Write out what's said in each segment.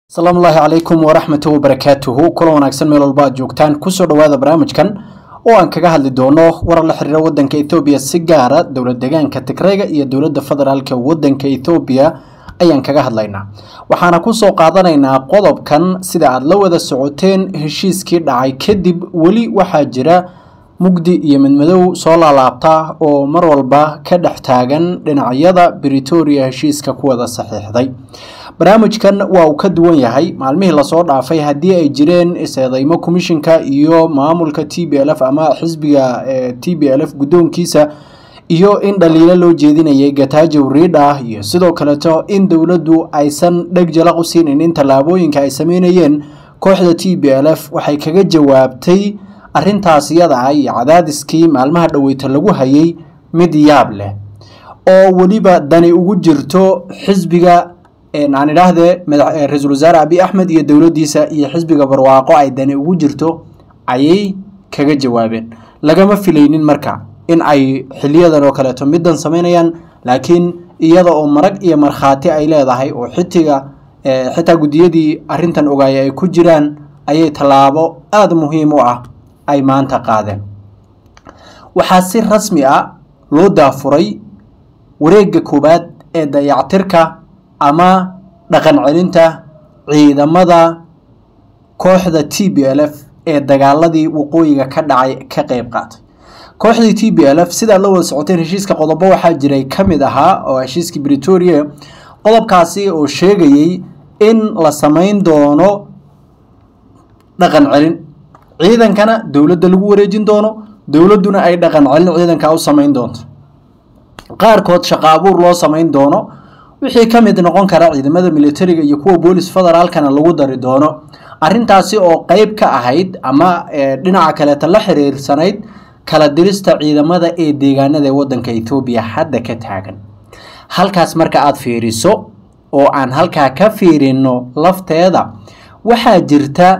asalaamu ullaahi calaykum waraxmatu wabarakaatuhu kula wanaagsan meel walba aad joogtaan kusoo dhowaada barnaamijkan oo aan kaga hadli doono warar la xiriira wadanka ethoobiya si gaara dowlad deegaanka tigrayga iyo dowladda federaalk wadanka ethoobiya ayaan kaga hadlaynaa waxaana kusoo qaadanaynaa qodobkan sida aad la wada socoteen heshiiskii dhacay kadib weli waxaa jira mugdi iyo midmadow soo laalaabta oo mar walba ka dhex taagan dhinacyada britoria heshiiska ku wada saxiixday barnaamijkan waa uu ka duwan yahay maalmihii lasoo dhaafay haddii ay jireen is-eedeymo commishinka iyo maamulka t b l f ama xisbiga t b l f guddoonkiisa iyo in dhaliilo loo jeedinayay gatajow riidha iyo sidoo kaleeto in dowladdu aysan dheg jalaq u siinayn tallaabooyinka ay sameynayeen kooxda t b l f waxay kaga jawaabtay arrintaas iyada ah iyo cadaadiskii maalmaha dhoweyta lagu hayay mid yaab leh oo weliba dani ugu jirto xisbiga aan idhaahdee ra-iisul wasaare abi axmed iyo dowladdiisa iyo xisbiga barwaaqo ay dani ugu jirto ayay kaga jawaabeen lagama filaynin marka in ay xiliyadan oo kaleeto middan samaynayaan laakiin iyada oo marag iyo markhaati ay leedahay oo xitiga xitaa guddiyadii arrintan ogaaya ay ku jiraan ayay tallaabo aada muhiim u ah ay maanta qaadeen waxaa si rasmi ah loo daafuray wareegga koowaad ee dayactirka ama dhaqan celinta ciidamada kooxda t b l f ee dagaaladii waqooyiga ka dhacay ka qeyb qaatay kooxdii t b l f sidaad la wada socoteen heshiiska qodobo waxaa jiray ka mid ahaa oo heshiiskii britoria qodobkaasi oo sheegayey in la samayn doono dhaqan celin ciidankana dowladda lagu wareejin doono dowladduna ay dhaqan celin ciidanka u samayn doonto qaarkood shaqa abuur loo samayn doono wixii ka mid noqon kara ciidamada militariga iyo kuwa boolis federaalkana lagu dari doono arrintaasi oo qeyb ka ahayd ama dhinaca kaleeta la xiriirsanayd kala dirista ciidamada ee deegaanada ee wadanka ethoobiya hadda ka taagan halkaas marka aada fiiriso oo aan halkaa ka fiirino lafteeda waxaa jirta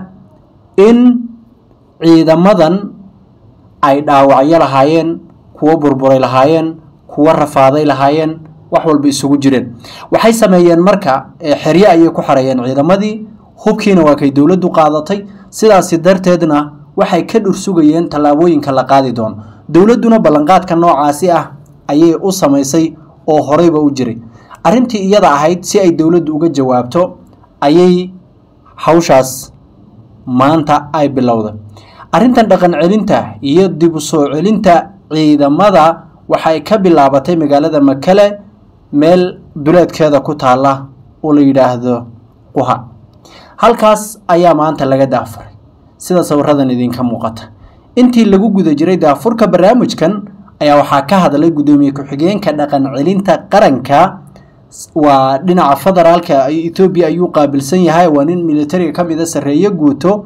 in ciidamadan ay dhaawacyo lahaayeen kuwo burburay lahaayeen kuwo rafaaday lahaayeen wax walba isugu jireen waxay sameeyeen marka xerye ayay ku xareeyeen ciidamadii hubkiina waa kay dowladdu qaadatay sidaasi darteedna waxay ka dhursugayeen tallaabooyinka la qaadi doono dowladduna ballanqaadka noocaasi ah ayay u samaysay oo horeyba u jiray arrintii iyada ahayd si ay dowladdu uga jawaabto ayay hawshaas maanta ay bilowday arrintan dhaqan celinta iyo dib u soo celinta ciidamada waxay ka bilaabatay magaalada makale meel duleedkeeda ku taalla oo la yidhaahdo quha halkaas ayaa maanta laga daafuray sida sawiradan idinka muuqata intii lagu guda jiray daafurka barnaamijkan ayaa waxaa ka hadlay guddoomiye ku-xigeenka dhaqan celinta qaranka waa dhinaca federaalka ethoobiya ayuu qaabilsan yahay waa nin militariga ka mida sarreeye guuto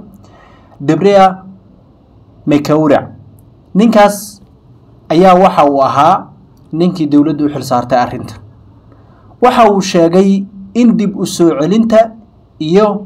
debrea mekawra ninkaas ayaa waxa uu ahaa ninkii dowladdu u xil saartay arrinta waxa uu sheegay in dib u soo celinta iyo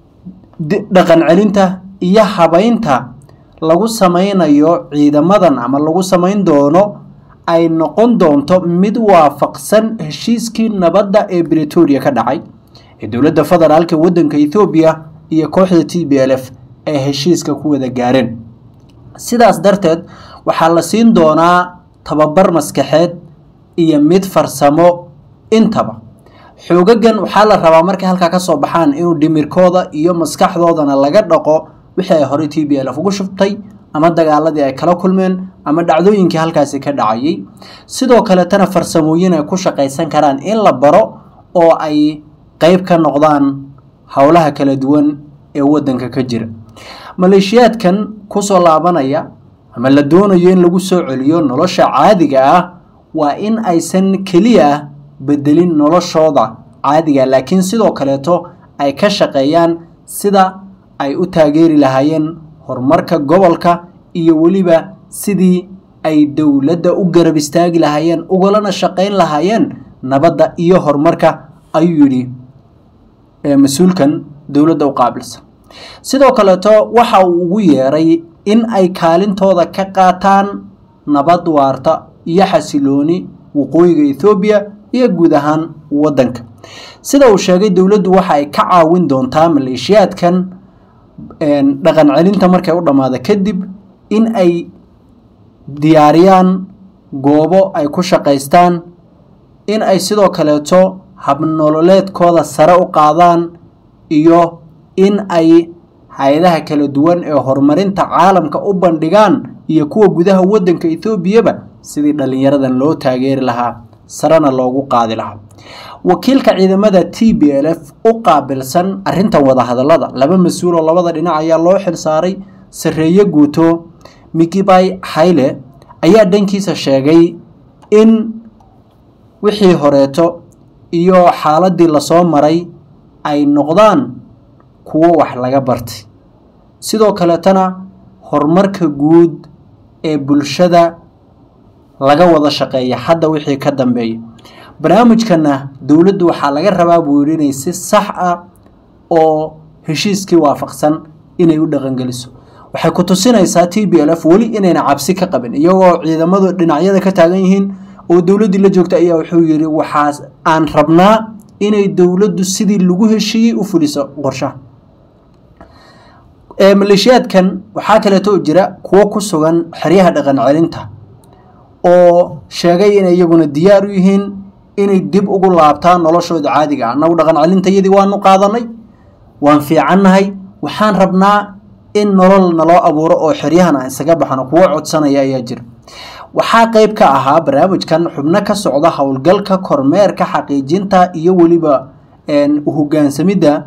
dhaqan celinta iyo habaynta lagu samaynayo ciidamadan ama lagu samayn doono ay noqon doonto mid waafaqsan heshiiskii nabadda ee britoria ka dhacay ee dowladda federaalka wadanka ethoobiya iyo kooxda t b l f ay heshiiska ku wada gaareen sidaas darteed waxaa la siin doonaa tababar maskaxeed iyo mid farsamo intaba xoogagan waxaa la rabaa markay halkaa ka soo baxaan inuu dhimirkooda iyo maskaxdoodana laga dhaqo wixii ay horey t b l f ugu shubtay ama dagaaladii ay kala kulmeen ama dhacdooyinkii halkaasi ka dhacayay sidoo kaletana farsamooyin ay ku shaqaysan karaan in la baro oo ay qeyb ka noqdaan howlaha kala duwan ee wadanka ka jira maleeshiyaadkan kusoo laabanaya ama la doonayo in lagu soo celiyo nolosha caadiga ah waa in aysan keliya bedelin noloshooda caadiga laakiin sidoo kaleeto ay ka shaqeeyaan sida ay u taageeri lahaayeen horumarka gobolka iyo weliba sidii ay dowladda u garab istaagi lahaayeen ugalana shaqayn lahaayeen nabadda iyo horumarka ayuu yidhi mas-uulkan dowladda u qaabilsan sidoo kaleeto waxa uu ugu yeeray in ay kaalintooda ka qaataan nabad waarta iyo xasilooni waqooyiga ethoobiya iyo guud ahaan wadanka sida uu sheegay dowladdu waxa ay ka caawin doontaa maleeshiyaadkan dhaqan celinta markay u dhammaada kadib in ay diyaariyaan goobo ay ku shaqaystaan in ay sidoo kaleeto habnololeedkooda sare u qaadaan iyo in ay hay-adaha kala duwan ee horumarinta caalamka u bandhigaan iyo kuwa gudaha wadanka etoobiyaba sidii dhallinyaradan loo taageeri lahaa sarena loogu qaadi lahaa wakiilka ciidamada t b l f u qaabilsan arintan wadahadalada laba mas-uul oo labada dhinac ayaa loo xilsaaray sareeye guuto mikibay hayle ayaa dhankiisa sheegay in wixii horeeto iyo xaaladii lasoo maray ay noqdaan kuwo wax laga bartay sidoo kaleetana horumarka guud ee bulshada laga wada shaqeeya hadda wixii ka dambeeya barnaamijkana dowladdu waxaa laga rabaa buu yidhi inay si sax ah oo heshiiskii waafaqsan inay u dhaqangeliso waxay ku tusinaysaa t b l f weli inayna cabsi ka qabin iyagoo ciidamadu dhinacyada ka taagan yihiin oo dowladdii la joogta ayaa wuxuu yidhi waxaas aan rabnaa inay dowladdu sidii lagu heshiiyey u fuliso qorshaha maleeshiyaadkan waxaa kaleeto jira kuwo ku sugan xeryaha dhaqan celinta oo sheegay inay iyaguna diyaar u yihiin inay dib ugu laabtaan noloshooda caadiga ah annagu dhaqan celintayadii waanu qaadanay waan fiicannahay waxaan rabnaa in nolol naloo abuuro oo xeryahan aan isaga baxno kuwo codsanaya ayaa jira waxaa qeyb ka ahaa barnaamijkan xubno ka socda howlgalka kormeerka xaqiijinta iyo weliba uhogaansamidda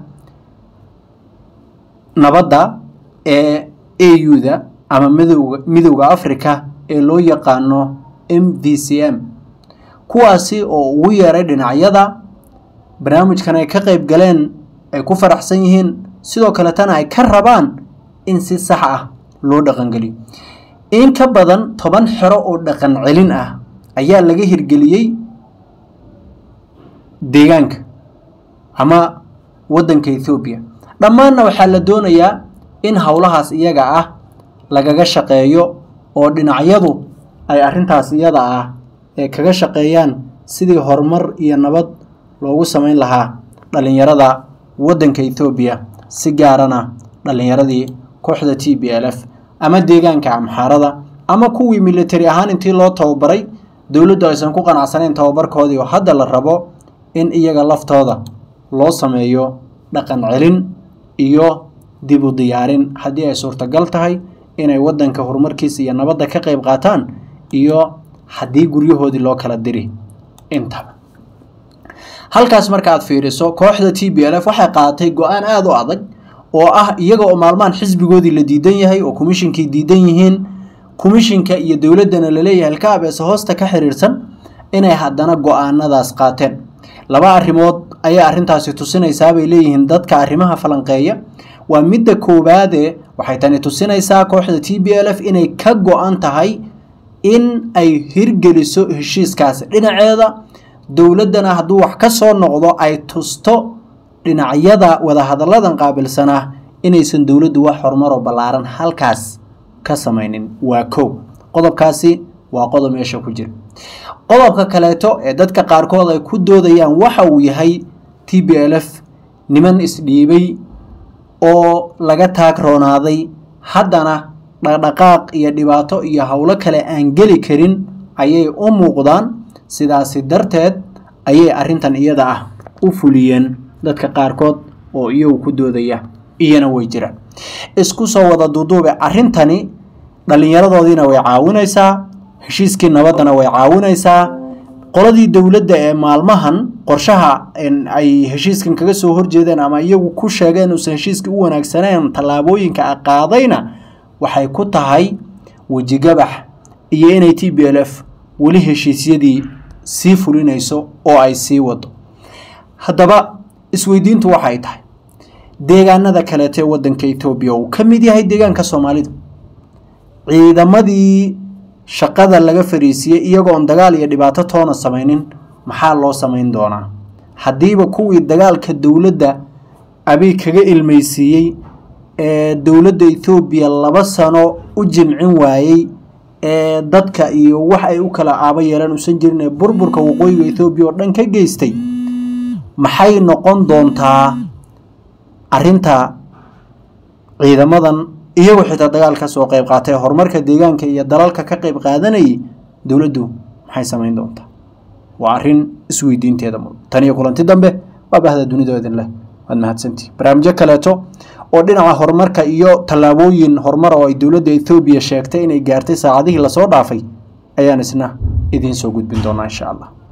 nabadda ee a u-da ama midowga midowda africa ee loo yaqaano m v c m kuwaasi oo ugu yeeray dhinacyada barnaamijkan ay ka qeyb galeen ay ku faraxsan yihiin sidoo kaletana ay ka rabaan in si sax ah loo dhaqangeliyo in ka badan toban xero oo dhaqan celin ah ayaa laga hirgeliyey deegaanka ama wadanka ethoobiya dhammaanna waxaa la doonayaa in howlahaas iyaga ah lagaga shaqeeyo oo dhinacyadu ay arintaas iyada ah ee kaga shaqeeyaan sidii horumar iyo nabad loogu sameyn lahaa dhalinyarada wadanka ethoobiya si gaarana dhalinyaradii kooxda t b l f ama deegaanka amxaarada ama kuwii military ahaan intii loo tababaray dowladdu aysan ku qanacsanayn tababarkoodii oo hadda la rabo in iyaga laftooda loo sameeyo dhaqan celin iyo dib u diyaarin haddii ay suurtagal tahay inay wadanka horumarkiisa iyo nabadda ka qeyb qaataan iyo haddii guryahoodii loo kala diri intaba halkaas marka aad fiiriso kooxda t b l f waxay qaadatay go-aan aada u adag oo ah iyaga oo maalmahan xisbigoodii la diidan yahay oo komishinkii diidan yihiin komishinka iyo dowladdana laleeyahay halkaabeese hoosta ka xiriirsan inay haddana go-aanadaas qaateen laba arrimood ayaa arrintaasi tusinaysaa bay leeyihiin dadka arrimaha falanqeeya waa midda koowaade waxay tani tusinaysaa kooxda t b l f inay ka go-an tahay in ay hirgeliso heshiiskaasi dhinaceeda dowladdana hadduu wax ka soo noqdo ay tusto dhinacyada wadahadalladan qaabilsanaa inaysan dowladdu wax horumaroo ballaaran halkaas ka samaynin waa kow qodobkaasi waa qodob meesha ku jira qodobka kaleeto ee dadka qaarkood ay ku doodayaan waxa uu yahay t b l f niman isdhiibay oo laga taag roonaaday haddana dhaqdhaqaaq iyo dhibaato iyo howlo kale aan geli karin ayay u muuqdaan sidaasi darteed ayay arrintan iyada ah u fuliyeen dadka qaarkood oo iyagu ku doodaya iyana way jiraan isku soo wada duuduube arrintani dhallinyaradoodiina way caawinaysaa heshiiskii nabaddana way caawinaysaa qoladii dowladda ee maalmahan qorshaha ay heshiiskan kaga soo horjeedeen ama iyagu ku sheegeen uusan heshiiskii u wanaagsaneen tallaabooyinka a qaadayna waxay ku tahay wejigabax iyo inay t b l f weli heshiisyadii sii fulinayso oo ay sii wado haddaba isweydiintu waxay tahay deegaanada kaleete wadanka etoobiya uu ka mid yahay deegaanka soomaalida ciidamadii shaqada laga fariisiyey iyagoon dagaal iyo dhibaato toona samaynin maxaa loo samayn doonaa haddiiba kuwii dagaalka dowladda abiy kaga ilmaysiiyey ee dowladda ethoobiya laba sano u jimcin waayey ee dadka iyo wax ay u kala aabo yeelaan uusan jirin ee burburka waqooyiga ethoobiya oo dhan ka geystay maxay noqon doontaa arinta ciidamadan iyagoo xitaa dagaal ka soo qeyb qaatay horumarka deegaanka iyo dalalka ka qeyb qaadanayay dowladdu maxay samayn doontaa waa arrin isweydiinteeda mudan tan iyo kulanti dambe waa bahda dunida idin leh waad mahadsantihi barnaamijyo kaleeto oo dhinaca horumarka iyo tallaabooyin horumar oo ay dowladda ethoobiya sheegtay inay gaartay saacadihii lasoo dhaafay ayaan isna idiin soo gudbin doonaa insha allah